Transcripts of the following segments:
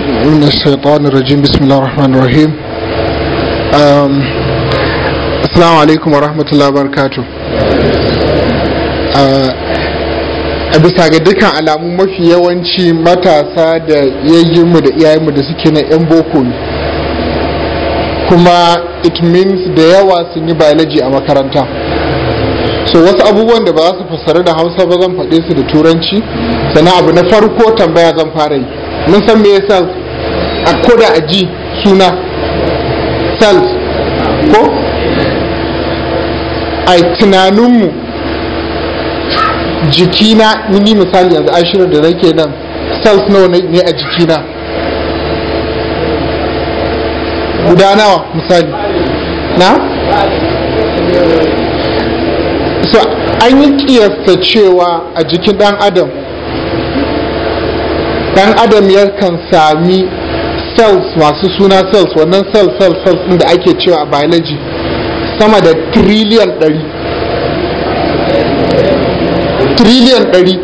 من الشيطان الرجيم بسم الله الرحمن الرحيم um, السلام عليكم ورحمة الله وبركاته a bisa ga dukkan alamu mafi yawanci matasa da yayyinmu da iyayenmu da suke na 'yan boko ne kuma it means da yawa sun yi biology a makaranta so wasu abubuwan da ba za su fassara da hausa ba zan faɗe su da turanci sannan abu na farko tambaya zan fara yi mun san me yasa a koda a ji suna cells ko a tunaninmu jikina ni misali yanzu ashirin da nake nan cells nawa ne a jikina guda nawa misali na? so an yi kiyasta cewa a jikin dan adam dan adam yakan sami cells masu suna cells wannan cells cells cells din da ake cewa a biology sama da trillion 100 trillion 100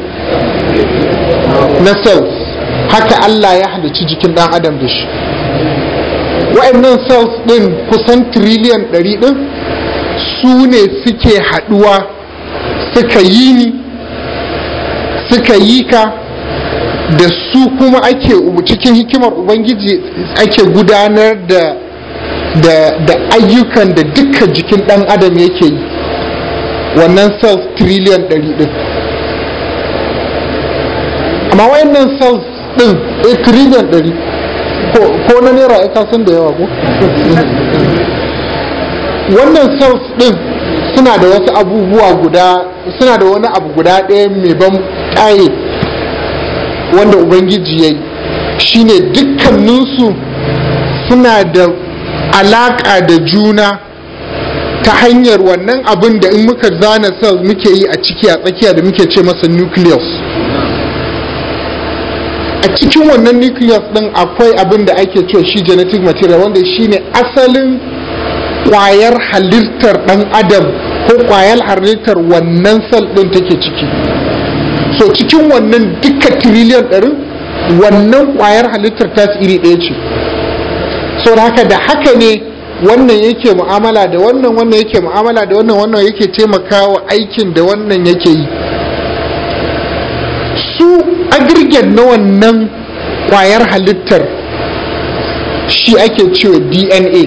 na cells haka Allah ya halicci jikin dan adam da shi wa'annan cells din kusan trillion 100 din su ne suke haduwa suka yi ni suka yi ka da su kuma ake cikin hikimar ubangiji ake gudanar da da, da ayyukan da duka jikin dan adam yake yi wannan cells trillion 100 din amma wayannan cells din a trillion 100 ko na naira ya kasan da yawa ko wannan cells din suna da wasu abubuwa guda suna da wani abu guda ɗaya mai ban ƙaye wanda ubangiji ya yi shine dukkaninsu suna da alaƙa da juna ta hanyar wannan abin da in muka zana cells muke yi a ciki a tsakiya da muke ce masa nucleus a cikin wannan nucleus din akwai abin da ake cewa shi genetic material wanda shine asalin kwayar halittar dan adam ko kwayar halittar wannan sel din take ciki so cikin wannan duka trillion ɗarin wannan kwayar halittar ta iri ɗaya ce so da haka da haka ne wannan yake mu'amala da wannan wannan yake mu'amala da wannan wannan yake taimakawa aikin da wannan yake yi su agirgen na wannan kwayar halittar shi ake cewa dna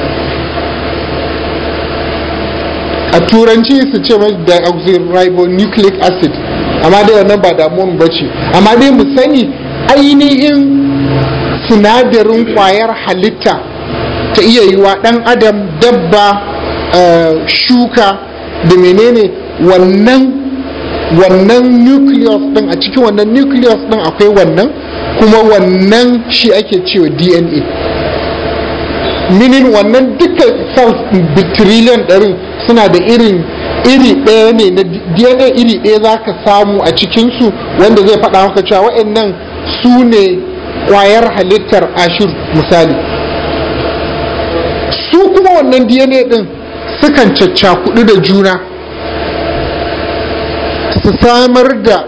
a turanci su ce mai deoxyribonucleic acid amma dai wannan ba damuwan ba ce amma dai mu sani ainihin sinadarin kwayar halitta ta iya yi wa ɗan adam dabba shuka da menene wannan wannan nucleus din a cikin wannan nucleus din akwai wannan kuma wannan shi ake cewa dna minin wannan duka cells trillion ɗarin suna da irin iri ɗaya ne na dna iri ɗaya za ka samu a cikinsu wanda zai faɗa maka cewa waɗannan su ne ƙwayar halittar ashir misali su kuma wannan dna ɗin sukan caccakudu da juna su samar da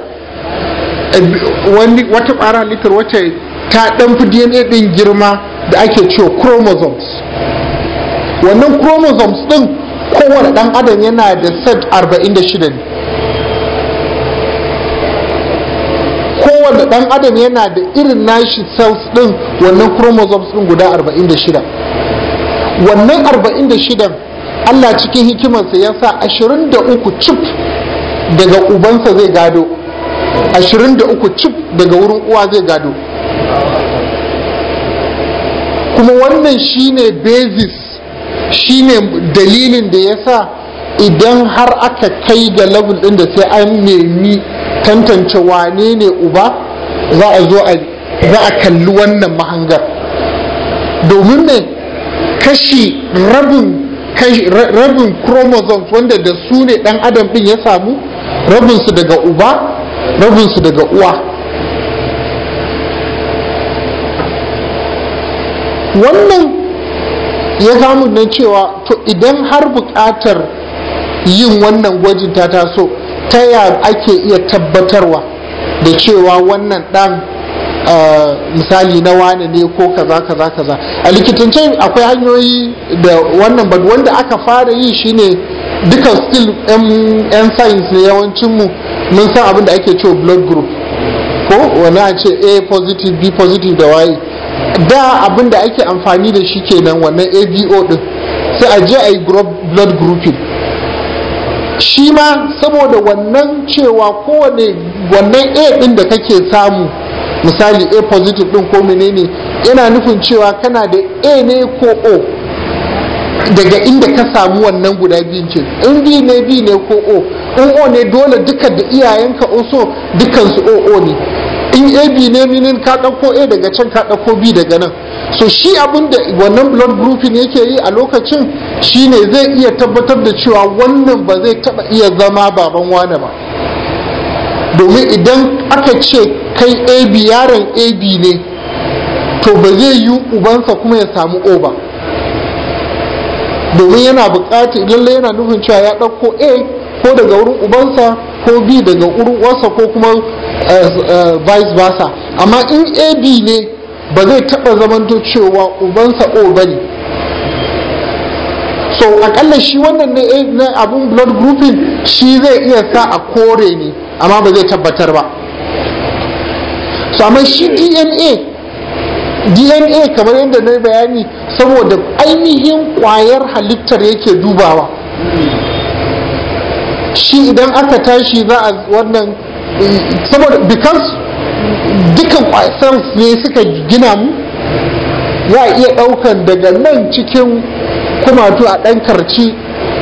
wata ƙwayar halittar wacce ta ɗanfi dna ɗin girma da ake cewa chromosomes wannan chromosomes ɗin kowane ɗan adam yana da set 46 ne kowane ɗan adam yana da irin nashi cells ɗin wannan chromosomes ɗin guda 46 wannan 46 Allah cikin hikimarsa ya sa 23 cif daga ubansa zai gado 23 cif daga wurin uwa zai gado kuma wannan shine basis shine dalilin da ya sa idan har aka kai ga level ɗin da sai an nemi tantance wane ne uba za a zo za a kalli wannan mahangar domin ne kashi rabin rabin chromosomes wanda da su ne dan adam ɗin ya samu rabinsu daga uba rabinsu daga uwa wannan ya samu na cewa to idan har buƙatar yin wannan gwajin ta taso ta ya ake iya tabbatarwa da cewa wannan ɗan misali na wane ne ko kaza kaza kaza a likitance akwai hanyoyi da wannan ba wanda aka fara yi shine duka still yan science ne yawancinmu mun san abin da ake cewa blood group ko wani a ce a positive b positive da waye da abin da ake amfani da shi kenan wannan abo din sai a je a yi blood grouping shi ma saboda wannan cewa kowane wannan a din da kake samu misali a positive din ko menene yana nufin cewa kana da a ne ko o daga inda ka samu wannan guda biyun ce in b ne b ne ko o in o ne dole duka da iyayenka oso dukansu o o ne in ab ne minin ka ɗauko a daga can ka ɗauko b daga nan so shi abin da wannan blood grouping yake yi a lokacin shine zai iya tabbatar da cewa wannan ba zai taɓa iya zama baban wane ba domin idan aka ce kai ab yaron ab ne to ba zai yi ubansa kuma ya samu o ba domin yana buƙatar lallai yana nufin cewa ya ɗauko a ko daga wurin ubansa ko b daga wurin uwarsa ko kuma vice versa amma in ab ne ba zai taɓa zamanto cewa ubansa o ba ne so akalla shi wannan na abun blood grouping shi zai iya sa a kore ne amma ba zai tabbatar ba so amma shi dna dna kamar yadda na bayani saboda ainihin kwayar halittar yake dubawa shi idan aka tashi za a wannan saboda because dukan cells ne suka gina mu za a iya daukan daga nan cikin kumatu a dan karci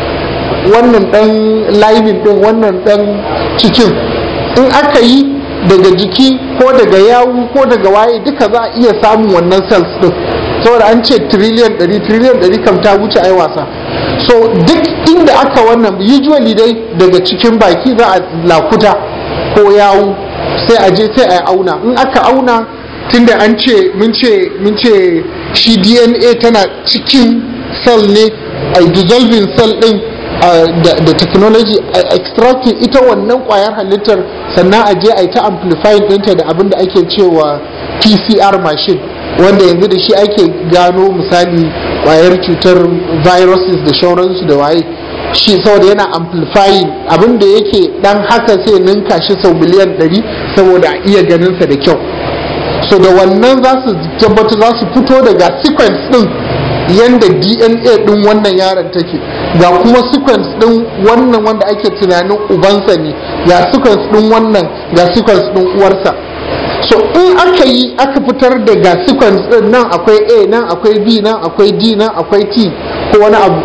wannan dan lining din wannan dan cikin in aka yi daga jiki ko daga yawu ko daga waye duka za a iya samun wannan cells din saboda an ce trillion 100 trillion 100 kam ta wuce ai wasa so duk inda aka wannan usually dai daga cikin baki za a lakuta ko yawu sai a je sai a auna in aka auna tunda an ce mun ce mun ce shi dna tana cikin cell ne a dissolving cell din da technology a extracting ita wannan kwayar halittar sannan a je a yi ta amplifying ɗinta da abin da ake cewa pcr machine wanda yanzu da shi ake gano misali kwayar cutar viruses da shauransu da waye shi saboda yana amplifying abin da yake dan haka sai ninka shi sau miliyan 100 saboda a iya ganinsa da kyau so da wannan za su tabbata za su fito daga sequence din yanda dna din wannan yaron take ga kuma sequence din wannan wanda ake tunanin ubansa ne ga sequence din wannan ga sequence din uwarsa so in aka yi aka fitar da ga sequence din nan akwai a nan akwai b nan akwai d nan akwai t ko wani abu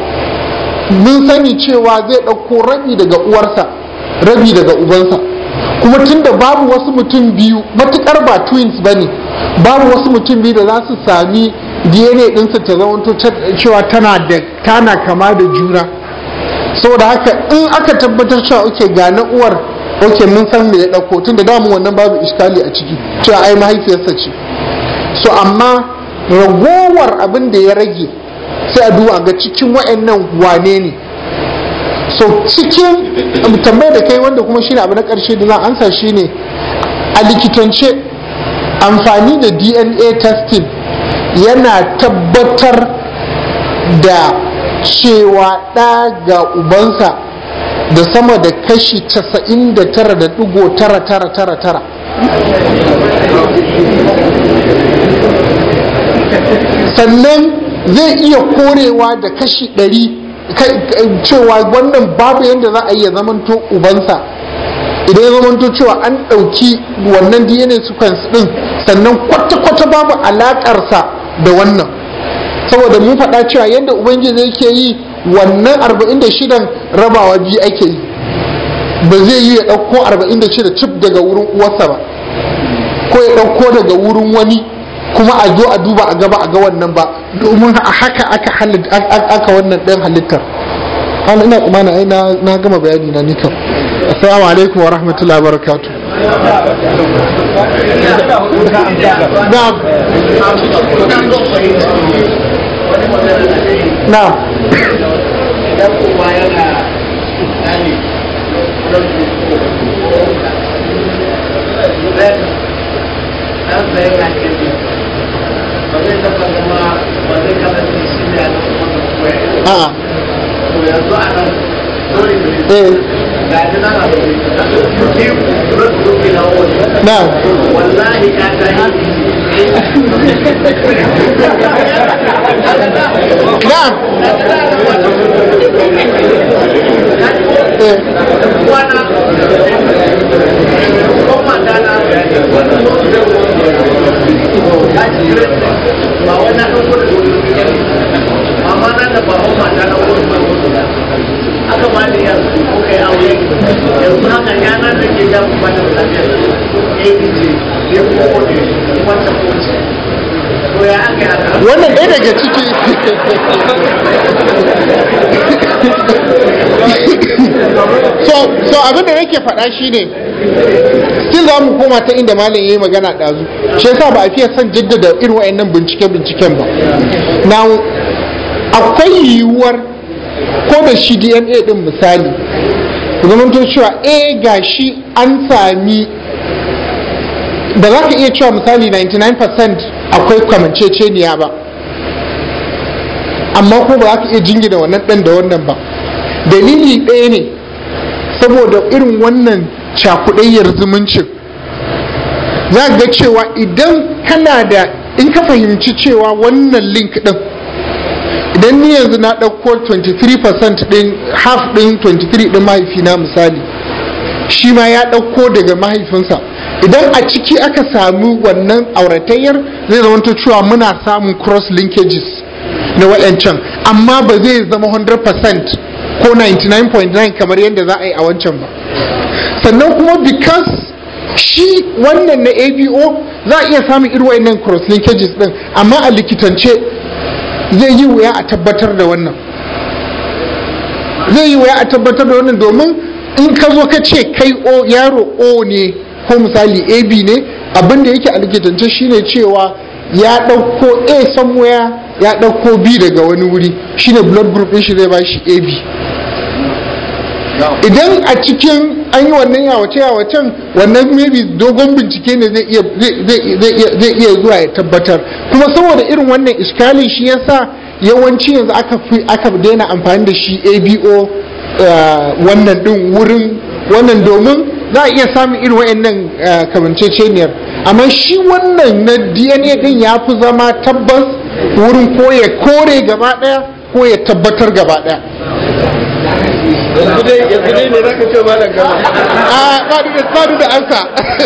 mun sani cewa zai ɗauko rabi daga uwarsa rabi daga ubansa kuma tunda babu wasu mutum biyu matukar ba twins ba ne babu wasu mutum biyu da za su sami dna ɗinsa ta zamanto cewa tana da tana kama da juna saboda haka in aka tabbatar cewa oke ga na uwar oke mun san me ya ɗauko tun da damu wannan babu iskali a ciki cewa ai mahaifiyarsa ce so amma ragowar abin da ya rage sai a duba ga cikin wa'annan wane ne so cikin tambayar da kai wanda kuma shine abu na ƙarshe da zan ansa shine a likitance amfani da dna testing yana tabbatar da cewa ɗa ga ubansa da sama da kashi 99.9999 sannan zai iya korewa da kashi 100 cewa wannan babu yadda za a iya zamanto ubansa idan ya zamanto cewa an ɗauki wannan dna sequence ɗin sannan kwata-kwata babu alaƙarsa da wannan saboda mun faɗa cewa yadda ubangiji yake yi wannan 46 rabawa biyu ake yi ba zai yi ya ɗauko 46 cif daga wurin uwarsa ba ko ya ɗauko daga wurin wani kuma a zo a duba a gaba a ga wannan ba domin a haka aka aka wannan ɗan halittar ana ina tsamana ai na gama bayani na nika assalamu alaikum wa rahmatullahi wa barakatuh na'am na'am ɗansa yana gani ba zai taɓa zama ba zai kasance shi ne a cikin koya a'a to yanzu a nan dole ne eh ga ji nan a zaune ni ran duki na wani na wallahi ya ta na eh wana ko mata na ba wannan ɗan kudu amma na da ba mata na kudu aka ba ni yanzu ko kai aure yanzu haka yana da ke da kuma da lafiyar abc ne ko ne wata koci to ya aka haka wannan ɗaya daga ciki so so abin da nake faɗa shine still za mu koma ta inda malam yayi magana ɗazu shi yasa ba a fiye son jaddada irin wa'annan bincike binciken ba na akwai yiwuwar ko da shi dna din misali zamanto cewa eh gashi an sami ba za ka iya cewa misali 99% akwai kamanceceniya ba amma ko ba za ka iya jingina wannan ɗan da wannan ba dalili ɗaya ne saboda irin wannan cakuɗayyar zumuncin za ga cewa idan kana da in ka fahimci cewa wannan link ɗin idan ni yanzu na ɗauko 23% ɗin half ɗin 23 ɗin mahaifina misali shi ma ya ɗauko daga mahaifinsa idan a ciki aka sami wannan auratayyar zai zama cewa muna samun cross linkages na waɗancan amma ba zai zama 100% ko 99.9 kamar yadda za a yi a wancan ba sannan kuma because shi wannan na abo za a iya samun irin waɗannan cross linkages ɗin amma a likitance zai yi wuya a tabbatar da wannan zai yi wuya a tabbatar da wannan domin in ka zo ka ce kai o yaro o ne ko misali ab ne abin da yake a likitance shine cewa ya ɗauko a somewhere ya ɗauko b daga wani wuri shine blood group ɗin shi zai ba shi ab idan a cikin an yi wannan yawace yawacen wannan maybe dogon bincike ne zai iya zai iya zuwa ya tabbatar kuma saboda irin wannan iskali shi yasa yawanci yanzu aka fi aka daina amfani da shi abo wannan din wurin wannan domin za a iya samun irin wa'annan kamanceceniyar amma shi wannan na dna din ya fi zama tabbas wurin ko ya kore gaba daya ko ya tabbatar gaba daya yanzu dai ne zaka ce ba da gama a ba da ba da ansa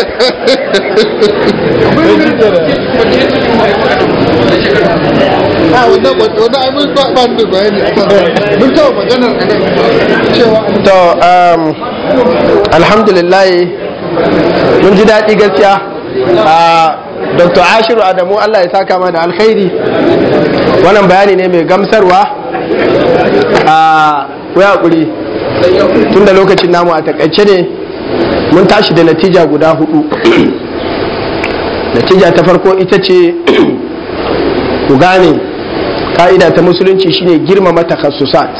a wannan wannan ai mun ba ba da bayani mun taɓa maganar anan cewa to um, alhamdulillah mun ji daɗi gaskiya a dr ashiru adamu allah ya saka mana da alkhairi wannan bayani ne mai gamsarwa a kuya hakuri tun da lokacin namu a takaice ne mun tashi da natija guda hudu natija ta farko ita ce ku gane ka'ida ta musulunci shine girmama takassusat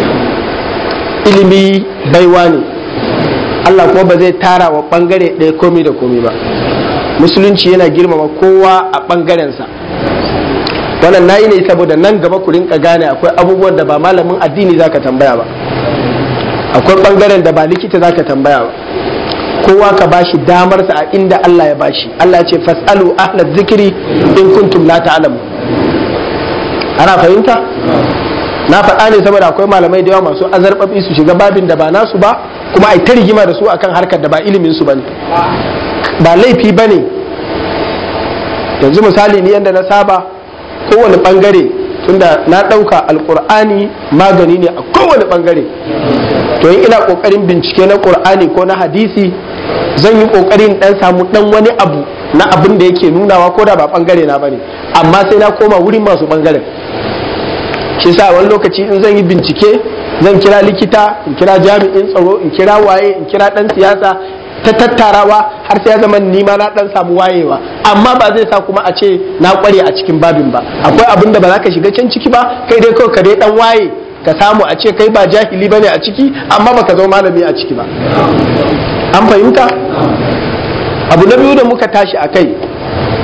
ilimi baiwa ne Allah kuma ba zai tara wa bangare ɗaya komi da komi ba musulunci yana girmama kowa a bangarensa wannan nayi ne saboda nan gaba ku rinka gane akwai abubuwan da ba malamin addini zaka tambaya ba akwai bangaren da ba likita zaka tambaya ba kowa ka bashi damarsa a inda Allah ya bashi Allah ya ce fasalu ahla zikiri in kuntum la ta'lamu ana fahimta na faɗa ne saboda akwai malamai da yawa masu azarbabi su shiga babin da ba nasu ba kuma ai ta rigima da su akan harkar da ba ilimin su bane ba laifi bane yanzu misali ni yanda na saba kowane bangare tunda na ɗauka alkur'ani magani ne a kowane bangare to in ina kokarin bincike na qur'ani ko na hadisi zan yi kokarin dan samu dan wani abu na abin da yake nunawa ko da ba bangare na bane amma sai na koma wurin masu bangaren shi sa wani lokaci in zan yi bincike zan kira likita in kira jami'in tsaro in kira waye in kira dan siyasa ta tattarawa har sai ya zama nima na dan samu wayewa amma ba zai sa kuma a ce na kware a cikin babin ba akwai abin da ba za ka shiga can ciki ba kai dai kawai ka dai dan waye ka samu a ce kai ba jahili bane a ciki amma baka zama malami a ciki ba an fahimta abu na biyu da muka tashi a kai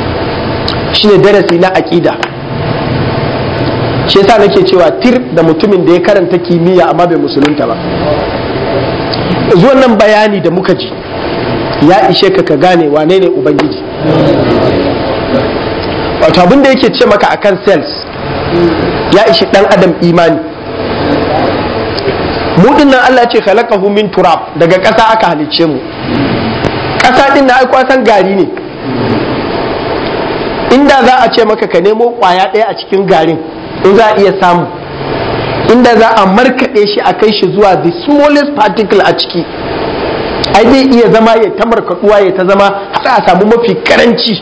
shine darasi na aqida shi yasa nake cewa tir da mutumin da ya karanta kimiyya amma bai musulunta ba zuwan nan bayani da muka ji ya ishe ka ka gane wane ne ubangiji wato abin da yake ce maka akan cells ya ishi dan adam imani mu nan Allah ce khalaqahu min turab daga ƙasa aka halicce mu ƙasa din na ai kwasan gari ne inda za a ce maka ka nemo ƙwaya ɗaya a cikin garin in za a iya samu inda za a markaɗe shi a kai shi zuwa the smallest particle a ciki ai zai iya zama ya ta markaɗuwa ya ta zama har a samu mafi karanci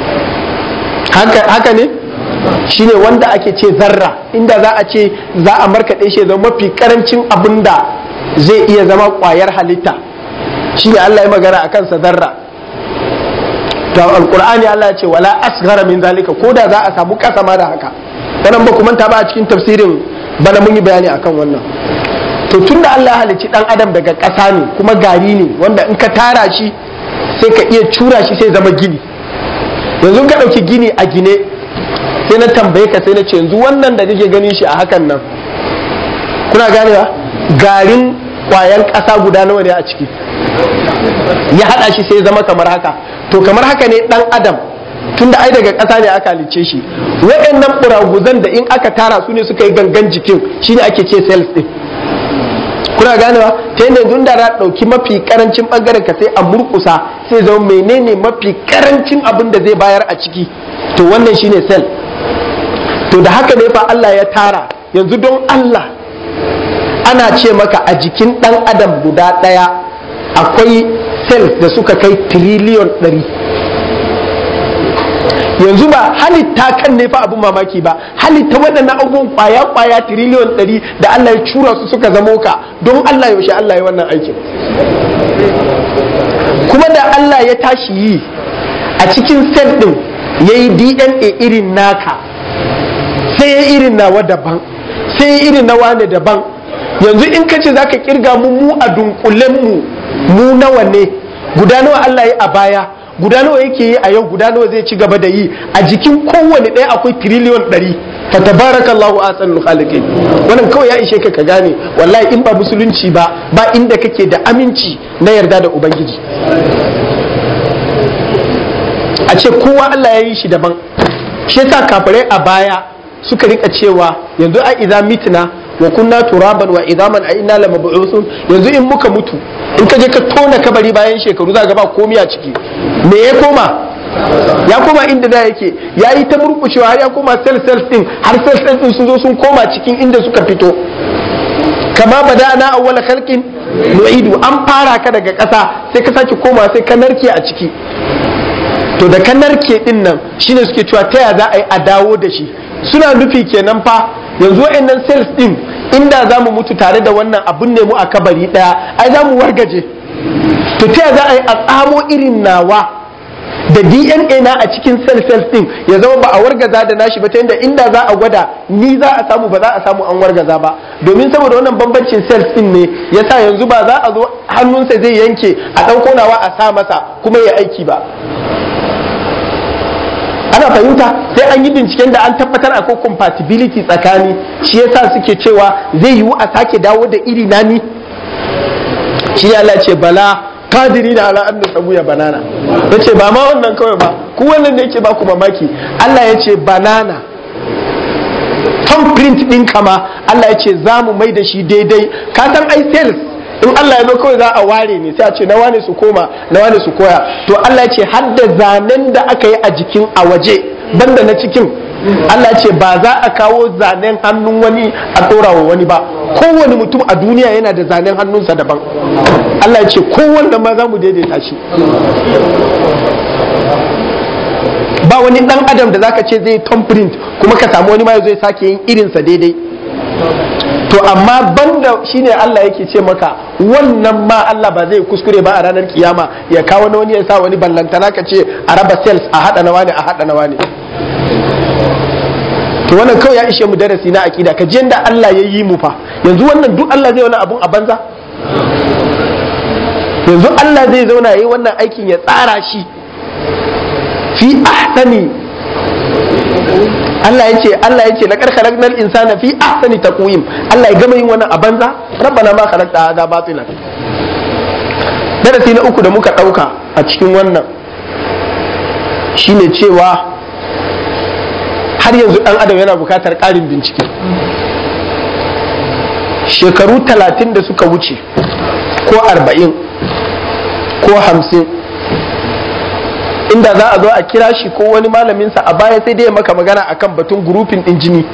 haka ne shine wanda ake ce zarra inda za a ce za a markaɗe shi zama mafi karancin abin da zai iya zama ƙwayar halitta shine Allah ya magana a kansa zarra to alqur'ani Allah ya ce wala asghara min zalika ko da za a samu kasa ma da haka wannan ba ku manta ba a cikin tafsirin bana mun yi bayani akan wannan to tunda Allah ya halicci dan adam daga ƙasa ne kuma gari ne wanda in ka tara shi sai ka iya cura shi sai zama gini yanzu ka ɗauki gini a gine sai na tambaye ka sai na ce yanzu wannan da kake ganin shi a hakan nan kuna ganewa garin kwayan ƙasa guda nawa ne a ciki ya haɗa shi sai zama kamar haka to kamar haka ne ɗan adam tunda ai daga ƙasa ne aka halicce shi waɗannan ɓuraguzan da in aka tara su ne suka yi gangan jikin shine ake ce cells ɗin kuna ganewa ta yadda yanzu da na ɗauki mafi karancin ɓangaren ka sai a murkusa sai zama menene mafi karancin abin da zai bayar a ciki to wannan shine cell to da haka ne fa Allah ya tara yanzu don Allah ana ce maka a jikin ɗan adam guda ɗaya akwai cells da suka kai tiriliyon ɗari yanzu ba halitta kan ne fa abin mamaki ba halitta waɗannan abubuwan kwaya kwaya tiriliyon ɗari da Allah ya cura su suka zamo ka don Allah yaushe Allah ya wannan aikin kuma da Allah ya tashi yi a cikin sel ɗin ya yi DNA irin naka sai ya irin nawa daban sai ya irin na wane daban yanzu in ka ce za ka kirga mu mu a dunkulen mu mu nawa ne guda nawa Allah ya a baya guda nawa yake yi a yau guda nawa zai ci gaba da yi a jikin kowane ɗaya akwai tiriliyon ɗari fa tabarakallahu ahsanul khaliqin wannan kawai ya ishe ka ka gane wallahi in ba musulunci ba ba inda kake da aminci na yarda da ubangiji a ce kowa Allah ya yi shi daban shi yasa kafirai a baya suka rika cewa yanzu a idza mitna wa kunna turaban wa idaman a inna lamab'usun yanzu in muka mutu in ka je ka tona kabari bayan shekaru za ga ba komai a ciki me ya koma ya koma inda da yake ya yi ta murkushewa har ya koma cell cells din har cell cells din sun zo sun koma cikin inda suka fito kama bada na awwala khalqin nu'idu an fara ka daga ƙasa sai ka sake koma sai ka narke a ciki to da ka narke din nan shine suke cewa ta ya za a yi a dawo da shi suna nufi kenan fa yanzu wa'annan cells din inda za mu mutu tare da wannan abun ne mu a kabari daya ai za mu wargaje to ta za a yi a tsamo irin nawa da dna na a cikin cell cells din ya zama ba a wargaza da nashi ba ta yadda inda za a gwada ni za a samu ba za a samu an wargaza ba domin saboda wannan bambancin cells din ne yasa yanzu ba za a zo hannunsa zai yanke a ɗauko nawa a sa masa kuma ya aiki ba ana fahimta sai an yi binciken da an tabbatar akwai compatibility tsakani shi yasa suke cewa zai yiwu a sake dawo da iri nani shi ne Allah ce bala kadiri da ala an sabu ya banana ya ce ba ma wannan kawai ba ku wannan da yake ba ku mamaki Allah ya ce banana thumbprint ɗin kama Allah ya ce za mu mai da shi daidai ka san ai sales in Allah ya zo kawai za a ware ne sai a ce na wane su koma na wane su koya to Allah ya ce har da zanen da aka yi a jikin a waje banda na cikin Allah ya ce ba za a kawo zanen hannun wani a ɗora wa wani ba kowane mutum a duniya yana da zanen hannunsa daban Allah ya ce kowanne ma za mu daidaita shi ba wani dan adam da zaka ce zai thumbprint kuma ka samu wani ma zai sake yin irinsa daidai to amma banda shine Allah yake ce maka wannan ma Allah ba zai kuskure ba a ranar kiyama ya kawo na wani ya sa wani ballantana ka ce a raba cells a hada na wani a hada na wani to wannan kawai ya ishe mu darasi na akida ka ji yanda Allah ya yi mu fa yanzu wannan duk Allah zai wani abun a banza yanzu Allah zai zauna yayi wannan aikin ya tsara shi fi ahsani Allah ya ce Allah ya ce laqad khalaqnal insana fi ahsani taqwim Allah ya gama yin wannan a banza rabbana ma khalaqta hadha batilan darasi na uku da muka dauka a cikin wannan shine cewa har yanzu dan adam yana bukatar ƙarin bincike shekaru talatin da suka wuce ko arba'in ko hamsin inda za a zo a kira shi ko wani malaminsa a baya sai dai ya maka magana akan batun gurufin ɗin jini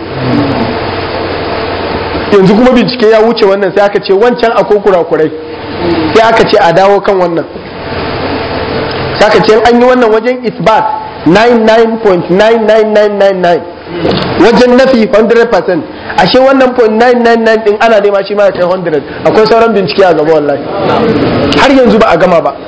yanzu kuma bincike ya wuce wannan sai aka ce wancan akwai kurakurai sai aka ce a dawo kan wannan sai aka ce an yi wannan wajen isbat 99.99999 wajen nafi 100% ashe wannan point 999 din ana nema shi ma ya kai 100 akwai sauran bincike a gaba wallahi har yanzu ba a gama ba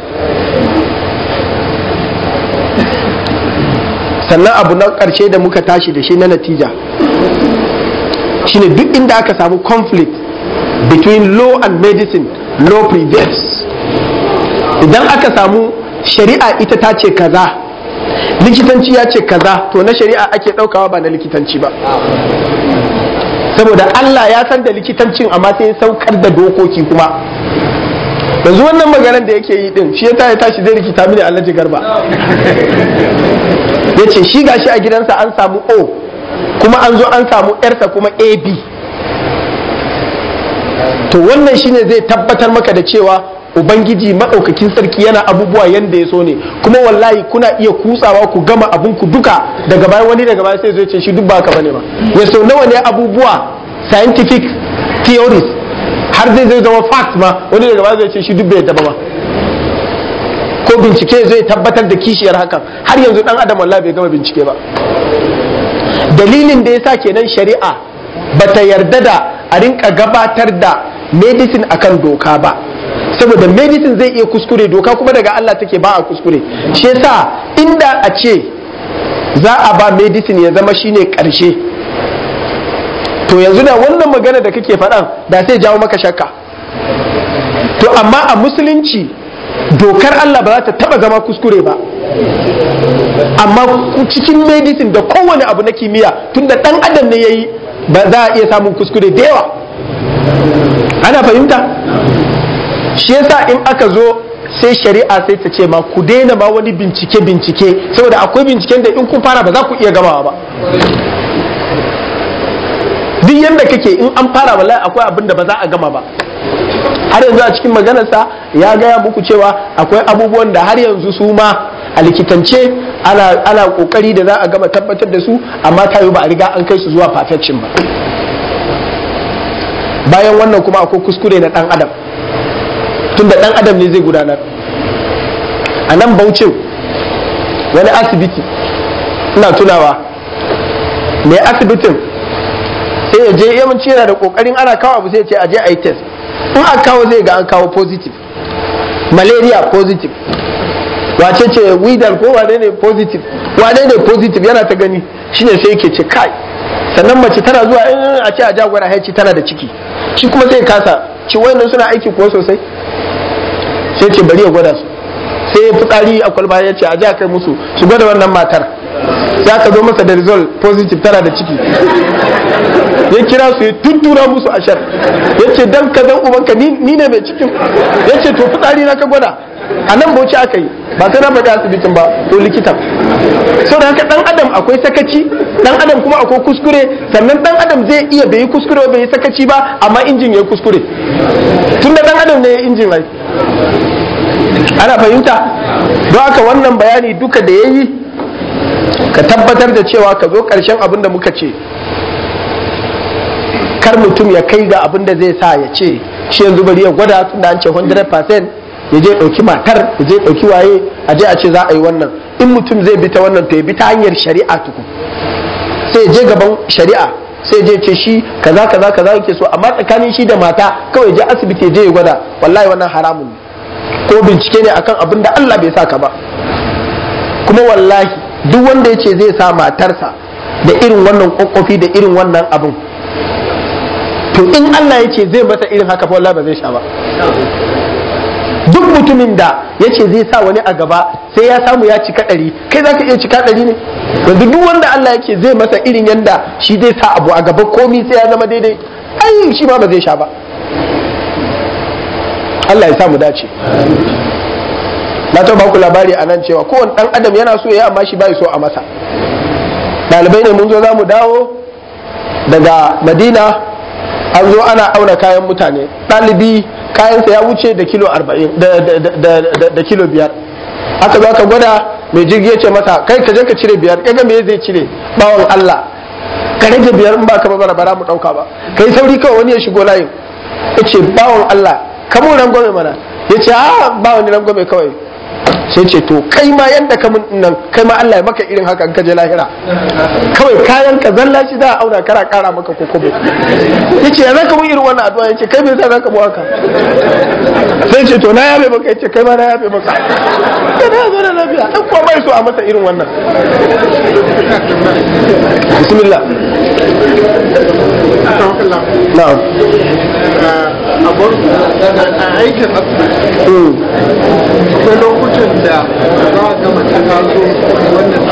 sannan abu na ƙarshe da muka tashi da shi na natija shine duk inda aka samu conflict between law and medicine law prevails idan aka samu shari'a ita ta ce kaza likitanci ya ce kaza to na shari'a ake ɗaukawa ba na likitanci ba saboda Allah ya san da likitancin amma sai ya saukar da dokoki kuma yanzu wannan maganar da yake yi din shi ya ya tashi zai rikita mini alhaji garba ya ce shi gashi a gidansa an samu o kuma an zo an samu yarsa kuma ab to wannan shine zai tabbatar maka da cewa ubangiji maɗaukakin sarki yana abubuwa yanda ya so ne kuma wallahi kuna iya kutsawa ku gama abun ku duka daga bayan wani daga baya sai zai ce shi duk ba haka bane ba ya so nawa ne abubuwa scientific theories har zai zai zama fact ma wani daga baya zai ce shi duk bai yadda ba ko bincike zai tabbatar da kishiyar hakan har yanzu dan adam wallahi bai gama bincike ba dalilin da yasa kenan shari'a bata yarda da a rinka gabatar da medicine akan doka ba saboda medicine zai iya kuskure doka kuma daga Allah take ba a kuskure shi yasa inda a ce za a ba medicine ya zama shine karshe to yanzu da wannan magana da kake faɗan da sai jawo maka shakka to amma a musulunci dokar Allah ba za ta taba zama kuskure ba amma cikin medicine da kowane abu na kimiyya tunda dan adam ne yayi ba za a iya samun kuskure da yawa ana fahimta shi yasa in aka zo sai shari'a sai ta ce ma ku daina ma wani bincike bincike saboda akwai binciken da in kun fara ba za ku iya gamawa ba duk yadda kake in an fara wallahi akwai abin da ba za a gama ba har yanzu a cikin maganarsa ya gaya muku cewa akwai abubuwan da har yanzu su ma a likitance ana, ana kokari da za a gama tabbatar da su amma ta ba a riga an kai su zuwa perfection ba bayan wannan kuma akwai kuskure na dan adam tunda dan adam ne zai gudanar a nan baucin wani asibiti ina tunawa mai asibitin sai ya je yawanci yana da kokarin ana kawo abu sai ya ce a je a yi test in aka kawo zai ga an kawo positive malaria positive wace ce widal ko wane ne positive wane ne positive yana ta gani shine sai yake ce kai sannan mace tana zuwa in a ce a jagora haici tana da ciki shi kuma sai kasa ci wayannan suna aiki ko sosai sai ce bari ya gwada su sai ya fitsari a kwalba ya ce a ji a kai musu su gwada wannan matar za ka zo masa da result positive tana da ciki ya kira su ya tuttura musu ashar ya ce dan ka zan ubanka ni ne mai cikin ya ce to fitsari na ka gwada a nan bauchi aka yi ba sai na faɗi asibitin ba to likitan so da haka dan adam akwai sakaci dan adam kuma akwai kuskure sannan dan adam zai iya bai yi kuskure bai yi sakaci ba amma injin ya yi kuskure tun da dan adam ne ya injin rai ana fahimta don haka wannan bayani duka da ya yi ka tabbatar da cewa ka zo ƙarshen abin da muka ce kar mutum ya kai ga abin da zai sa ya ce shi yanzu bari ya gwada tunda an ce 100% ya je ɗauki matar ya je ɗauki waye a je a ce za a yi wannan in mutum zai bi ta wannan to ya bi ta hanyar shari'a tukun sai ya je gaban shari'a sai je ce shi kaza kaza kaza yake so amma tsakanin shi da mata kawai je asibiti ya je ya gwada wallahi wannan haramun ne ko bincike ne akan abin da Allah bai saka ba kuma wallahi duk wanda ya ce zai sa matarsa da irin wannan kokofi da irin wannan abin to in Allah ya ce zai masa irin haka fa wallahi ba zai sha ba duk mutumin da ya ce zai sa wani a gaba sai ya samu ya cika ɗari kai za ka iya cika ɗari ne yanzu duk wanda Allah yake zai masa irin yanda shi zai sa abu a gaba komi sai ya zama daidai ai shi ma ba zai sha ba Allah ya samu dace na ta baku labari a nan cewa kowane ɗan adam yana so ya amma shi bai so a masa ɗalibai ne mun zo za mu dawo daga madina an zo ana auna kayan mutane ɗalibi kayansa ya wuce da kilo arba'in da kilo biyar aka zo aka gwada mai jirgi ya ce masa kai ka je ka cire biyar ya ga me zai cire bawon Allah ka rage biyar in ba ka ba bara mu ɗauka ba kai sauri kawai wani ya shigo layin ya ce bawon Allah kamun rangwame mana ya ce a ba wani rangwame kawai sai ce to kai ma yadda ka mun nan kai ma Allah ya maka irin haka in ka je lahira kawai kayan ka zalla shi za a auna kara kara maka kokobo yace ya zaka mun irin wannan addu'a yace kai me yasa zaka mu haka sai ce to na yabe maka yace kai ma na yabe maka sai na zo da lafiya dan kuwa bai so a masa irin wannan bismillah na'am a aikin asibiti akwai lokutan da za a gama ta taso wannan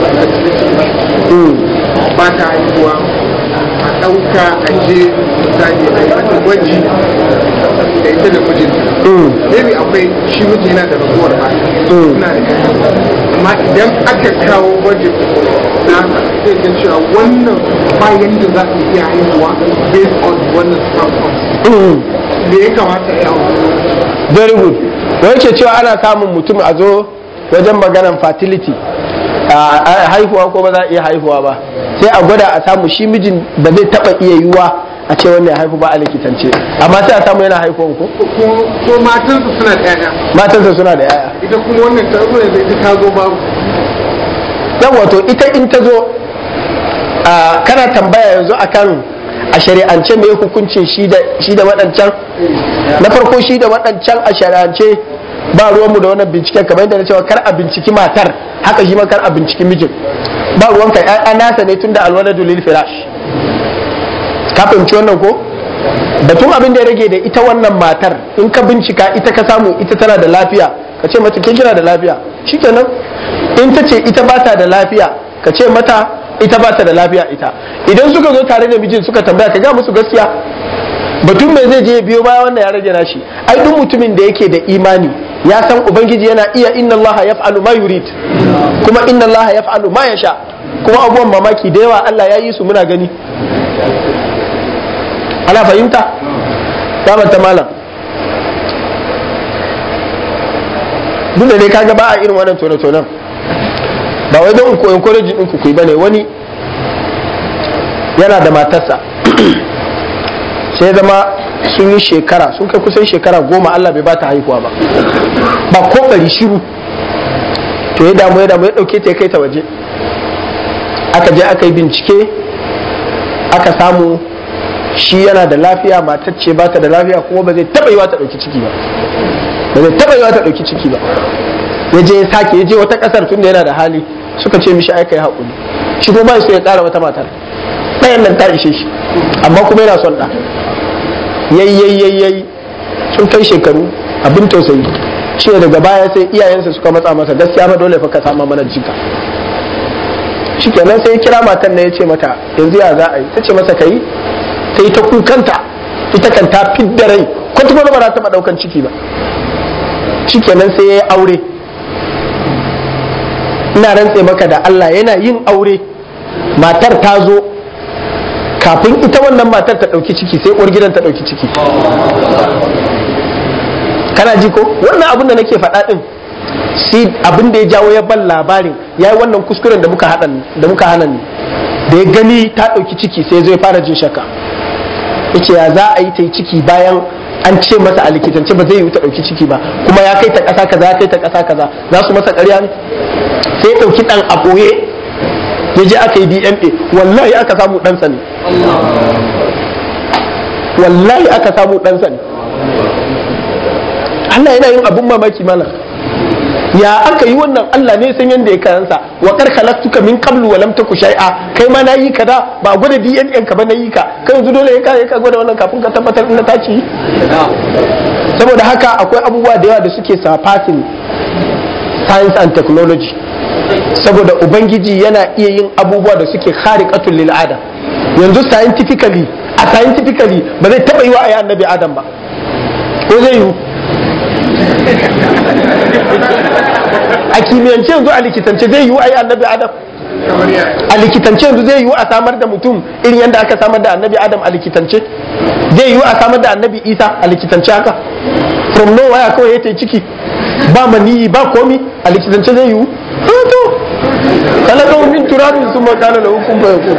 ba ta haihuwa a ɗauka a je misali a yi mata gwaji da ita da mijinta maybe akwai shi miji yana da raguwar ba suna da kai amma idan aka kawo gwaji na zai ga cewa wannan bayan da za a iya haihuwa based on wannan sperm me ya kamata ya yi very good wai ce cewa ana samun mutum a zo wajen maganan fertility a haihuwa ko ba za a iya haihuwa ba sai a gwada a samu shi mijin ba zai taba iya yiwuwa a ce wannan ya haihu ba a likitance amma sai a samu yana haihuwan ko ko matansu suna da yaya matansa suna da yaya ita kuma wannan ta zo yanzu ita ta zo babu yan wato ita in ta zo kana tambaya yanzu akan a shari'ance mai hukuncin shi da waɗancan na farko shi da waɗancan a shari'ance ba ruwanmu da wannan binciken kamar yadda na cewa kar a binciki matar haka shi ma kar a binciki mijin ba ruwanka ya nasa ne tunda alwaladu lil firash ka fahimci wannan ko batun abin da ya rage da ita wannan matar in ka bincika ita ka samu ita tana da lafiya ka ce mata kin kina da lafiya shikenan in ta ce ita ba ta da lafiya ka ce mata ita ba ta da lafiya ita idan suka zo tare da mijin suka tambaya ka ga musu gaskiya batun mai zai je biyo baya wannan ya rage nashi ai duk mutumin da yake da imani ya san ubangiji yana iya inna allaha yaf'alu ma yurid kuma inna allaha yaf'alu ma yasha kuma abubuwan mamaki da yawa Allah ya yi su muna gani ana fahimta ta ta malam duk da dai kaga ba a irin wannan tone-tonen ba wai don ku encourage din ku bane wani yana da matarsa sai zama sun yi shekara sun kai kusan shekara goma Allah bai bata haihuwa ba ba ko bari shiru to ya damu ya damu ya dauke ta ya kai ta waje aka je aka yi bincike aka samu shi yana da lafiya matar ce ba ta da lafiya kuma ba zai taba yiwa ta dauki ciki ba ba zai taba yiwa ta dauki ciki ba ya je ya sake ya je wata kasar tunda yana da hali suka ce mishi ai kai hakuri shi kuma ba so ya kara wata matar ɗayan nan ta ishe shi amma kuma yana son ɗa yayyayyayyayi sun kai shekaru abin tausayi shi daga baya sai iyayensa suka matsa masa gaskiya fa dole fa ka sama mana jika shikenan sai ya kira matan na ya ce mata yanzu ya za a yi ta ce masa kai ta yi ta kukanta ita kan ta fidda rai kwata ba za ta taɓa ɗaukan ciki ba shikenan sai ya yi aure ina rantse maka da Allah yana yin aure matar ta zo kafin ita wannan matar ta ɗauki ciki sai uwar gidan ta ɗauki ciki kana ji ko wannan abin da nake faɗa ɗin shi abin da ya jawo ya ban labarin ya yi wannan kuskuren da muka da muka hana ni da ya gani ta ɗauki ciki sai zai fara jin shakka yace ya za a yi ta yi ciki bayan an ce masa a likitance ba zai yi ta ɗauki ciki ba kuma ya kai ta ƙasa kaza ya kai ta ƙasa kaza za su masa ƙarya ne sai ya ɗauki ɗan a ɓoye ya je aka yi dna wallahi aka samu ɗansa ne wallahi aka samu ɗansa ne Allah yana yin abun mamaki mana ya aka yi wannan Allah ne san yadda ya kayansa wa kar khalaqtuka min qablu wa lam taku shay'a kai ma nayi ka da ba gwada DNA ka ba nayi ka kai yanzu dole ka ka gwada wannan kafin ka tabbatar in ta ci saboda haka akwai abubuwa da yawa da suke surpassing science and technology saboda ubangiji yana iya yin abubuwa da suke khariqatul lil adam yanzu scientifically a scientifically ba zai taba yi wa ayi annabi adam ba ko zai yi a kimiyyance yanzu a likitance zai yi ayi annabi adam a likitance yanzu zai yi a samar da mutum irin yadda aka samar da annabi adam a likitance zai yi a samar da annabi isa a likitance haka from nowhere kawai ya ta ciki ba maniyi ba komi a likitance zai yi to kalaka min turabin sun makana da hukun bai ku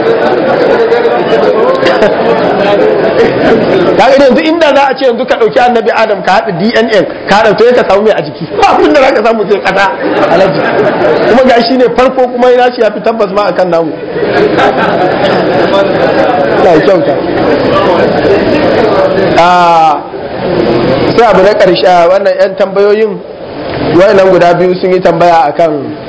kaga yanzu inda za a ce yanzu ka dauki annabi adam ka haɗa dna ka haɗa to ka samu mai a jiki ba abin da za ka samu sai kasa alaji kuma ga shi ne farko kuma yana shi ya fi tabbas ma akan namu na kyauta sai abu na ƙarshe wannan 'yan tambayoyin nan guda biyu sun yi tambaya akan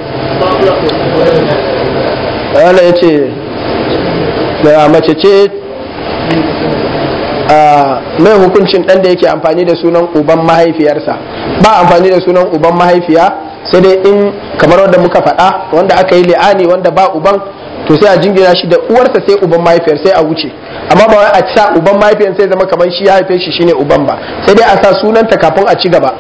wanda ya ce da mace ce mai hukuncin ɗan da yake amfani da sunan uban mahaifiyarsa ba amfani da sunan uban mahaifiya sai dai in kamar wanda muka faɗa wanda aka yi li'ani wanda ba uban to sai a jingina shi da uwarsa sai uban mahaifiyar sai a wuce amma ba wai a sa uban mahaifiyar sai zama kamar shi ya haife shi shine uban ba sai dai a sa sunanta kafin a ci gaba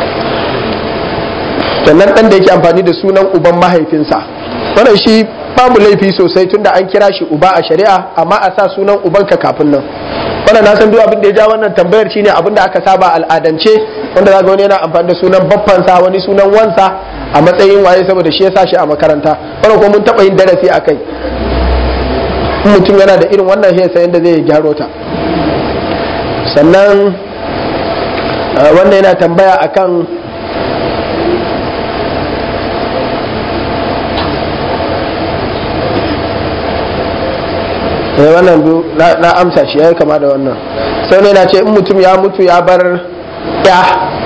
sannan ɗan da yake amfani da sunan uban mahaifinsa wannan shi babu laifi sosai tunda an kira shi uba a shari'a amma a sa sunan ubanka kafin nan wannan na san duk abin da ya ja wannan tambayar shine abin da aka saba al'adance wanda zaka wani yana amfani da sunan baffansa wani sunan wansa a matsayin waye saboda shi ya sa shi a makaranta wannan kuma mun taba yin darasi a kai mutum yana da irin wannan sai yadda zai gyaro ta sannan wannan yana tambaya akan eh wannan na amsa shi ya kama da wannan sai ne na ce in mutum ya mutu ya bar ya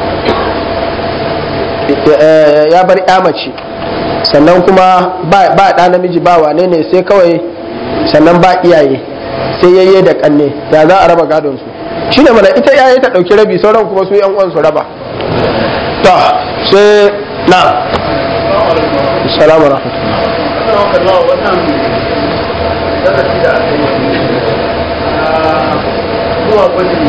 ya bar ya mace sannan kuma ba ɗa namiji ba wane ne sai kawai sannan ba iyaye sai yayye da kanne ya za a raba gadon su shi ne mana ita iyaye ta ɗauki rabi sauran kuma su yan uwan su raba to sai na salamu darasi da aka yi zuwa gwajin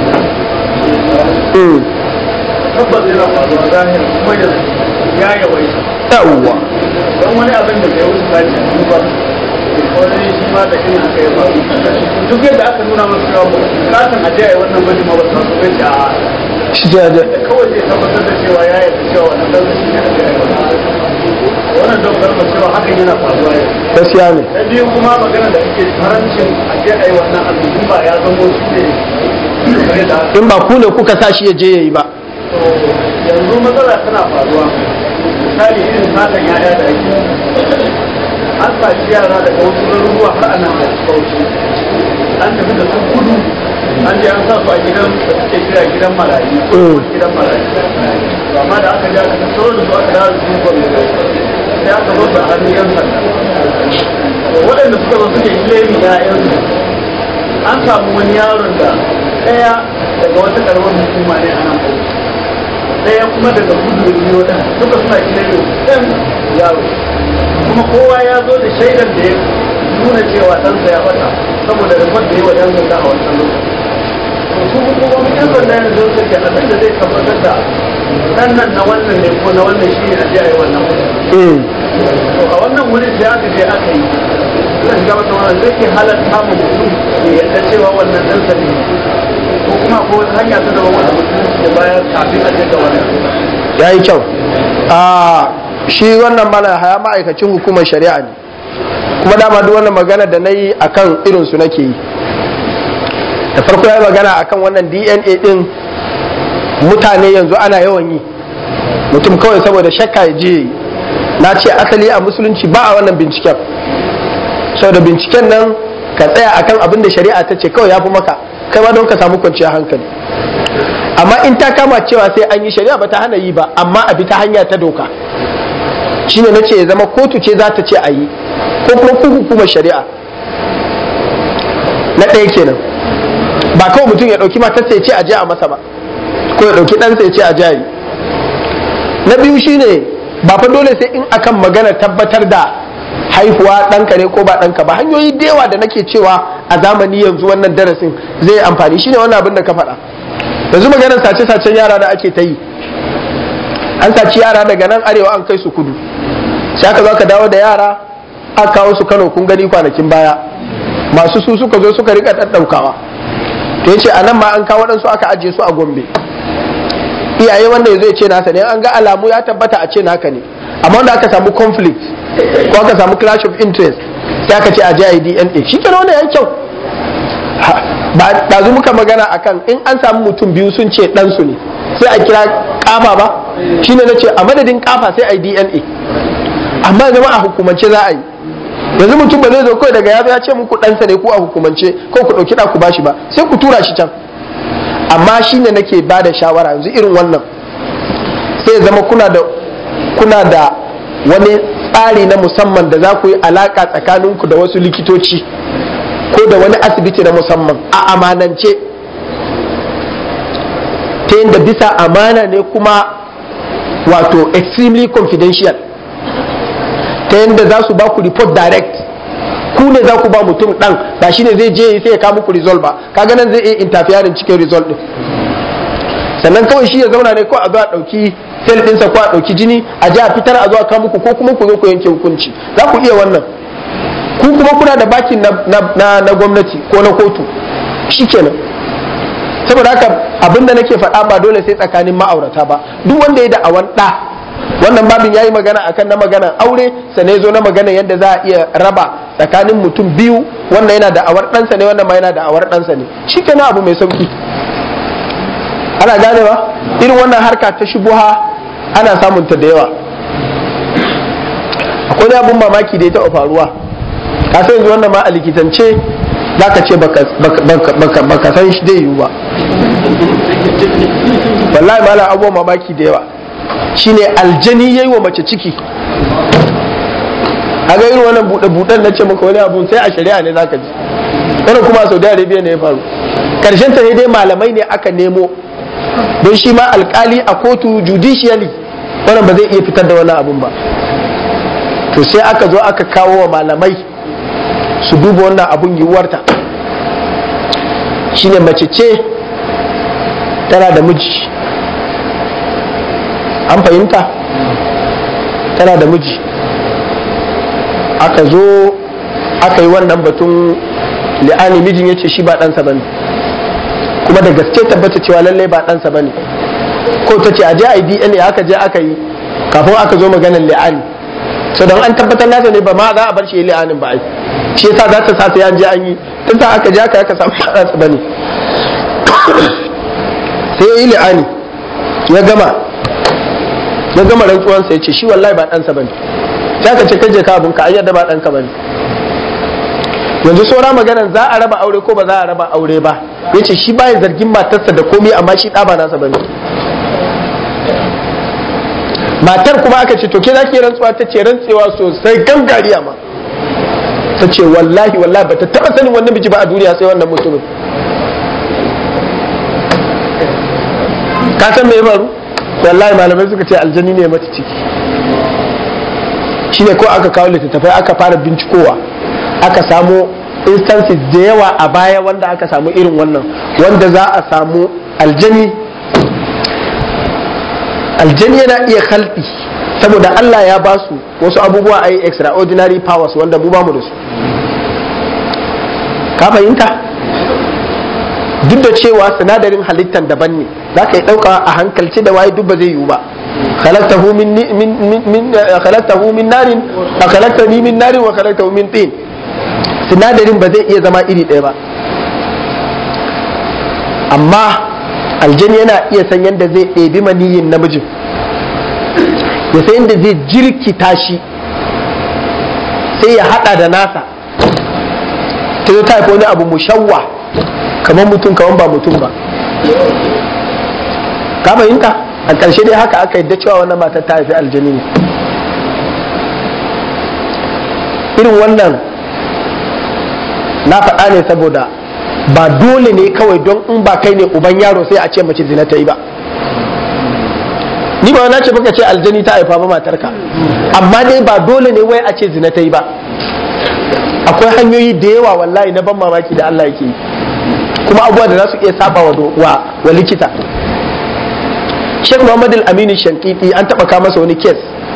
tabbas yana faruwa zahiri kuma yanzu ya yawaita yawwa don wani abin da bai wuce sati biyu ba wani shi ma da irin haka ya faru duk yadda aka nuna masu cewa bukatan aje a yi wannan gwajin ma ba su masu gaji a shi da da kawai zai tabbatar da cewa ya yarda cewa wannan ɗansa shi ne aje a yi wannan wannan don karfa cewa hakan yana faruwa yau gaskiya ne na biyu kuma magana da ake harancin aje a yi wannan abin ba ya zamo shi ne kare da haka in ba ku ne kuka sa shi ya je yayi ba yanzu matsala tana faruwa misali irin satan yaya da ake an saci yara daga wasu garuruwa har ana da bauchi an tafi da su kudu an je an sa su a gidan da suke kira gidan marayu gidan marayu amma da aka ja aka tsoro da su aka dawo da su gwamnati sai aka zo da hannun yan sanda waɗanda suka zo suke kilemi ya'yansu an samu wani yaron da ɗaya daga wata karamar hukuma ne a nan bauchi ɗaya kuma daga kudu da biyo da duka suna kilemi ɗan yaro kuma kowa ya zo da shaidar da ya nuna cewa ɗansa ya bata saboda da wanda ya wa ɗan sanda a wancan lokaci su hukumomin yan sanda yanzu su ke abin da zai tabbatar da ɗan nan na wannan ne ko na wannan shi ne a je a yi wannan wuri to a wannan wurin sai aka je aka yi zan ga wata wannan zai ke halatta mu mutum ya yadda cewa wannan ɗansa ne ko kuma ko wata hanya ta zama wanda mutum ya bayar kafin a je ga wannan ya yi kyau a shi wannan mana haya ma'aikacin hukumar shari'a ne kuma dama duk wannan magana da na yi a kan irinsu nake yi da farko ya yi magana a kan wannan dna din mutane yanzu ana yawan yi mutum kawai saboda shakka ya je na ce asali a musulunci ba a wannan binciken saboda binciken nan ka tsaya akan abin da shari'a ta ce kawai ya fi maka kai ma don ka samu kwanciyar hankali amma in ta kama cewa sai an yi shari'a ba ta hana yi ba amma a bi ta hanya ta doka shine na ce ya zama kotu ce za ta ce a yi ko kuma ku hukumar shari'a na ɗaya kenan ba kawai mutum ya ɗauki matarsa ya ce a je a masa ba ko ya ɗauki ɗansa ya ce a je a yi na biyu shine ba fa dole sai in akan magana tabbatar da haihuwa ɗanka ne ko ba ɗanka ba hanyoyi da yawa da nake cewa a zamani yanzu wannan darasin zai amfani shine wannan abin da ka faɗa yanzu maganar sace-sacen yara da ake ta yi an saci yara daga nan arewa an kai su kudu sai aka zo ka dawo da yara aka kawo su kano kun gani kwanakin baya masu su suka zo suka rika ɗaɗɗaukawa to yace a nan ma an kawo ɗansu aka ajiye su a gombe iyaye wanda ya zai ce nasa ne an ga alamu ya tabbata a ce naka ne amma wanda aka samu conflict ko aka samu clash of interest sai aka ce a je a yi dna shi kenan wannan yan kyau ba ɗazu muka magana akan in an samu mutum biyu sun ce ɗansu ne sai a kira kafa ba shine na ce a madadin kafa sai a yi dna amma zama a hukumance za a yi yanzu mutum ba zai zo kawai daga ya ce muku ɗansa ne ko a hukumance ko ku ɗauki ɗa ku bashi ba sai ku tura shi can amma shine nake ba da shawara yanzu irin wannan sai zama kuna da kuna da wani tsari na musamman da za ku yi alaka tsakaninku da wasu likitoci ko da wani asibiti na musamman a amanance ta yadda bisa amana ne kuma wato extremely confidential ta yadda za su ba ku report direct ku ne za ku ba mutum ɗan ba shi ne zai je sai ya kawo muku result ba kaga nan zai iya interfering cikin result din sannan kawai shi ya zauna ne ko a zo a ɗauki sel ɗinsa ko a ɗauki jini a ji a fitar a zo a kawo muku ko kuma ku zo ku yanke hukunci za ku iya wannan ku kuma kuna da bakin na, gwamnati ko na kotu shikenan saboda haka abinda nake faɗa ba dole sai tsakanin ma'aurata ba duk wanda ya da awan ɗa wannan babin ya yi magana akan na maganan aure sannan ya zo na magana yadda za a iya raba tsakanin mutum biyu wannan yana da awar ɗansa ne wannan ma yana da awar ɗansa ne shikenan abu mai sauki ana gane ba irin wannan harka ta shubuha ana samun ta da yawa akwai abun mamaki da ya taɓa faruwa ka san yanzu wannan ma a likitance za ka ce baka san shi zai yiwu ba wallahi malam abubuwan mamaki da yawa shine aljani yayi wa mace ciki a ga irin wannan buɗe-buɗen na ce maka wani abu sai a shari'a ne zaka ji wannan kuma a saudi arabia ne ya faru karshen ta dai malamai ne aka nemo don shi ma alkali a kotu judicially wannan ba zai iya fitar da wannan abun ba to sai aka zo aka kawo wa malamai su duba wannan abun yiwuwarta shine mace ce tana da miji an fahimta tana da miji aka zo aka yi wannan batun li'ani mijin ya ce shi ba ɗansa ba ne kuma da gaske tabbata cewa lallai ba ɗansa ba ne ko ta ce a je a yi dna aka je aka yi kafin aka zo maganar li'ani so don an tabbatar nasa ne ba ma za a bar shi yi li'anin ba ai shi yasa za ta sa sai an je an yi tun sa aka je aka aka samu ɗansa ba ne sai ya yi li'ani ya gama ya gama rantsuwansa ya ce shi wallahi ba ɗansa ba ne sai ka ce kaje ka abinka an yadda ba ɗanka ba ne yanzu saura maganan za a raba aure ko ba za a raba aure ba ya ce shi baya zargin matarsa da komai amma shi ɗa ba nasa ba ne matar kuma aka ce to ke za ki rantsuwa ta ce rantsewa sosai gangariya ma ta ce wallahi wallahi ba ta taɓa sanin wannan miji ba a duniya sai wannan mutumin ka san me ya faru wallahi malamai suka ce aljani ne mata ciki shine ko aka kawo littattafai aka fara bincikowa aka samu instances da yawa a baya wanda aka samu irin wannan wanda za a samu aljani aljani yana iya khalqi saboda Allah ya ba su wasu abubuwa a yi extraordinary powers wanda mu ba mu da su ka fahimta duk da cewa sinadarin halittan daban ne za ka yi ɗauka a hankalci da waye duk ba zai yiwu ba khalaqtahu min min min khalaqtahu min narin wa khalaqtani min narin wa khalaqtahu min tin sinadarin ba zai iya zama iri ɗaya ba amma aljani yana iya san yadda zai ɗebi maniyin namijin ya san yadda zai jirkita shi sai ya haɗa da nasa ta zo ta haifa wani abu mushawwa kamar mutum kamar ba mutum ba ka fahimta a ƙarshe dai haka aka yadda cewa wannan matar ta haifi aljani ne irin wannan na faɗa ne saboda ba dole ne kawai don in ba kai ne uban yaro sai a ce mace zina ta yi ba ni ba na ce baka ce aljani ta haifa ba matarka amma dai ba dole ne wai a ce zina ta yi ba akwai hanyoyi da yawa wallahi na ban mamaki da Allah yake yi kuma abubuwa da za su iya saba wa, wa, likita Sheikh Muhammad Al-Amini Shankiti an taba kama masa wani kes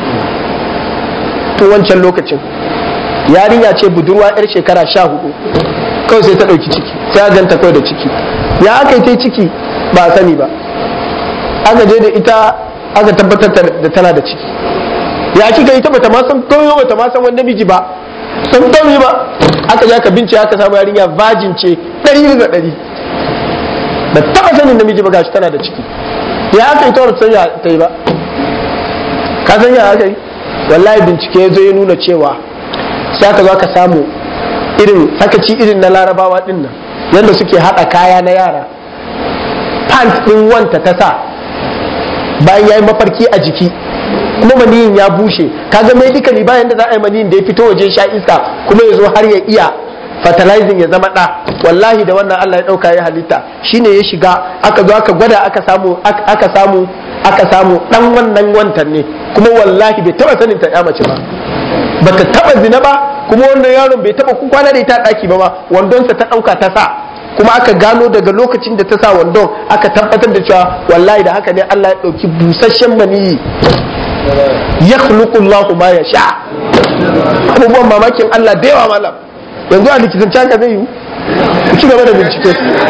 tun wancan lokacin yarinya ce budurwa yar shekara sha hudu kawai sai ta ɗauki ciki sai a ganta kawai da ciki ya aka yi ta ciki ba a sani ba aka je da ita aka tabbatar da tana da ciki ya kika ita bata ma san kawai bata ma san wani namiji ba san kawai ba aka je aka bincike aka samu yarinya virgin ce ɗari bisa ɗari ba taɓa sanin namiji ba gashi tana da ciki ya aka yi ta wata sanya ta yi ba ka san ya aka yi wallahi bincike ya zo ya nuna cewa sai aka zo aka samu irin sakaci irin na larabawa din nan yadda suke haɗa kaya na yara pant ɗin wanta ta sa bayan ya yi mafarki a jiki kuma maniyin ya bushe kaga medically bayan da za a yi maniyin da ya fito waje sha iska kuma ya zo har ya iya fertilizing ya zama ɗa wallahi da wannan Allah ya ɗauka ya halitta shine ya shiga aka zo aka gwada aka samu aka samu aka samu ɗan wannan wantan ne kuma wallahi bai taɓa sanin ta mace ba bata taɓa zina ba kuma wannan yaron bai taɓa kwana da ita ɗaki ba ba wandonsa ta ɗauka ta sa kuma aka gano daga lokacin da ta sa wandon aka tabbatar da cewa wallahi da haka ne Allah ya ɗauki busasshen maniyi ya Allahu ma ya sha abubuwan mamakin Allah da yawa malam yanzu a likitance haka zai yi ku ci gaba da bincike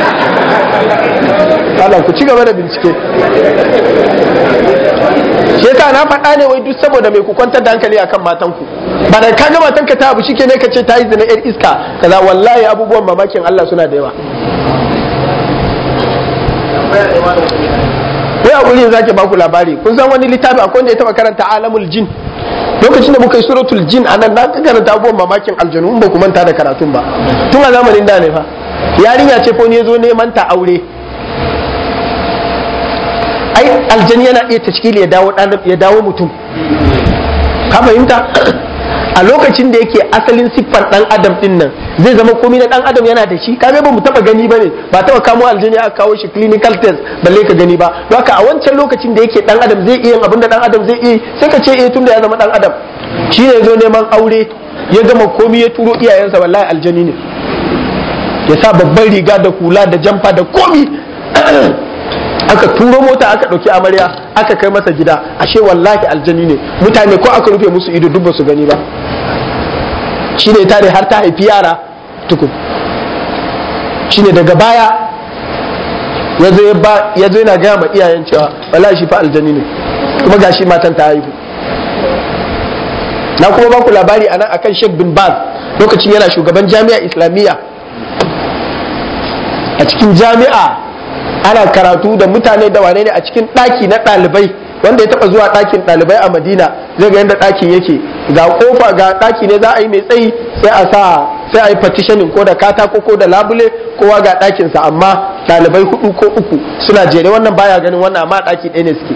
Allah ku ci gaba da bincike shi yasa na faɗa ne wai duk saboda mai ku kwantar da hankali akan matanku ba da kaga matanka ta abu shike ne ka ce ta yi zina yar iska kaza wallahi abubuwan mamakin Allah suna da yawa Wai a wuri zake ba ku labari kun san wani littafi akwai wanda ya taba karanta alamul jin lokacin da muka yi suratul jin a nan na karanta abubuwan mamakin aljanu in ba ku manta da karatun ba tun a zamanin da ne fa yarinya ce ko ne zo neman ta aure ai aljani yana iya tashkili ya dawo ya dawo mutum ka fahimta a lokacin da yake asalin siffar dan adam din nan zai zama komai na dan adam yana da shi kaga ba mu taba gani bane ba taba kamo aljani aka kawo shi clinical test balle ka gani ba don haka a wancan lokacin da yake dan adam zai iya abin da dan adam zai iya sai ka ce eh tunda ya zama dan adam shi ne zo neman aure ya gama komai ya turo iyayensa wallahi aljani ne ya sa babban riga da hula da jamfa da komi aka turo mota aka ɗauki amarya aka kai masa gida ashe wallahi aljani ne mutane ko aka rufe musu ido duk ba su gani ba shi ne tare har ta haifi yara tukun shi ne daga baya ya zo yana gaya ma iyayen cewa wallahi shi fa aljani ne kuma gashi matan ta haihu na kuma ba ku labari anan akan Sheikh bin Baz lokacin yana shugaban jami'a islamiyya a cikin jami'a ana karatu da mutane da wane ne a cikin ɗaki na ɗalibai wanda ya taɓa zuwa ɗakin ɗalibai a madina zai ga yadda ɗakin yake ga kofa ga ɗaki ne za a yi mai tsayi sai a sa sai a yi partitioning ko da katako ko da labule kowa ga ɗakinsa amma ɗalibai hudu ko uku suna jere wannan baya ganin wannan amma ɗaki ɗaya ne suke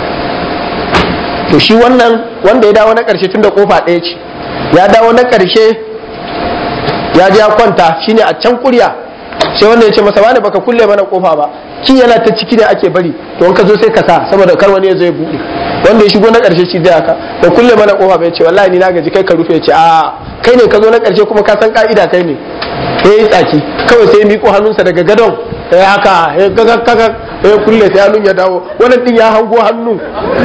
to shi wannan wanda ya dawo na ƙarshe tun da kofa ɗaya ce ya dawo na ƙarshe ya je ya kwanta shine a can kurya sai wanda ya ce masa wani baka kulle mana kofa ba ki yana ta ciki ne ake bari to in ka zo sai ka sa saboda kar wani ya zo ya buɗe wanda ya shigo na ƙarshe shi zai haka ba kulle mana kofa ba ya ce wallahi ni na gaji kai ka rufe ya ce a kai ne ka zo na ƙarshe kuma ka san ka'ida kai ne ya yi tsaki kawai sai ya miƙo hannunsa daga gadon ya haka ya gaga gaga ya kulle sai hannun ya dawo wannan din ya hango hannu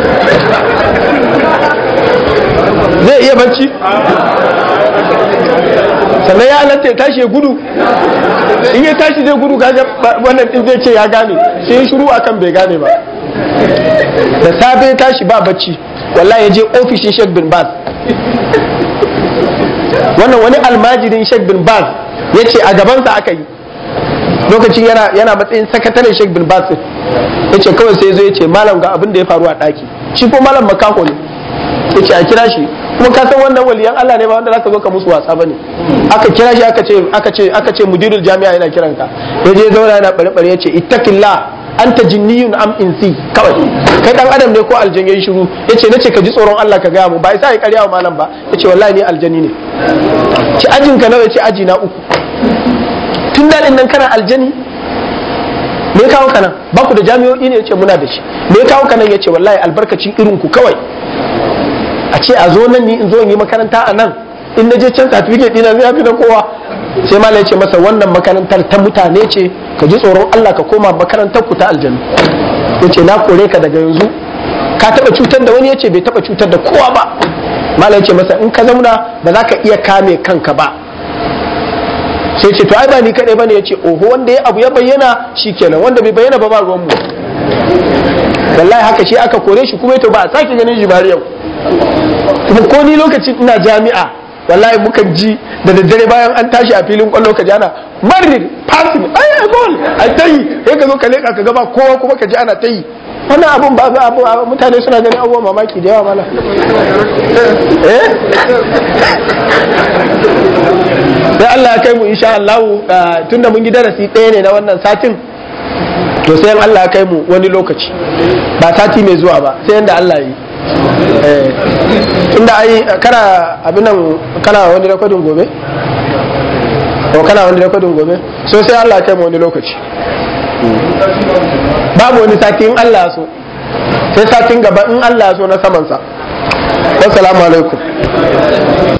zai iya bacci sannan ya halatta ya tashi ya gudu in ya tashi zai gudu kaga wannan din zai ce ya gane sai ya shiru akan bai gane ba da safe ya tashi ba bacci wallahi ya je ofishin Sheikh bin Baz wannan wani almajirin Sheikh bin Baz ya ce a gabansa aka yi lokacin yana yana matsayin sakataren Sheikh bin Baz ya ce kawai sai zo ya ce malam ga abin da ya faru a ɗaki shi ko malam makaho ne ya ce a kira shi kuma ka san wannan waliyan Allah ne ba wanda zaka zo ka musu wasa bane aka kira shi aka ce aka ce aka ce mudirul jami'a yana kiran ka ya je zauna yana bare bare ya ce ittaqillah anta jinniyun am insi kawai kai dan adam ne ko aljan yayi shiru yace nace ka ji tsoron Allah ka gaya mu ba sai ya karya wa malam ba yace wallahi ni aljani ne ci ajin ka nawa yace aji na uku tun daɗin nan kana aljani me kawo ka nan ba ku da jami'o'i ne yace muna da shi me kawo ka nan yace wallahi albarkacin irin ku kawai a ce a zo nan ni in zo in yi makaranta a nan in na je can certificate dina zai fi na kowa sai mala ya ce masa wannan makarantar ta mutane ce ka ji tsoron Allah ka koma makarantar ku ta aljanna yace na kore ka daga yanzu ka taba cutar da wani yace bai taba cutar da kowa ba mala ya ce masa in ka zauna ba za ka iya kame kanka ba sai ce to ai ba ni kadai bane yace oho wanda ya abu ya bayyana shikenan wanda bai bayyana ba ba ruwan mu wallahi haka shi aka kore shi kuma to ba a sake ganin shi bari yau kuma ko ni lokacin ina jami'a wallahi mukan ji da daddare bayan an tashi a filin kwallo ka ji ana marir passing ai goal ai tayi sai ka zo ka leka ka gaba kowa kuma ka ji ana tayi wannan abun ba abu mutane suna ganin abubuwan mamaki da yawa mana eh sai Allah ya kai mu insha Allah tunda mun yi darasi ɗaya ne na wannan satin to sai Allah ya kai mu wani lokaci ba sati mai zuwa ba sai yanda Allah ya yi tunda ai kana abin nan kana wani rekodin gobe ko kana wani rekodin gobe so sai Allah ya kai mu wani lokaci babu wani sati in Allah so sai satin gaba in Allah so na samansa wassalamu alaikum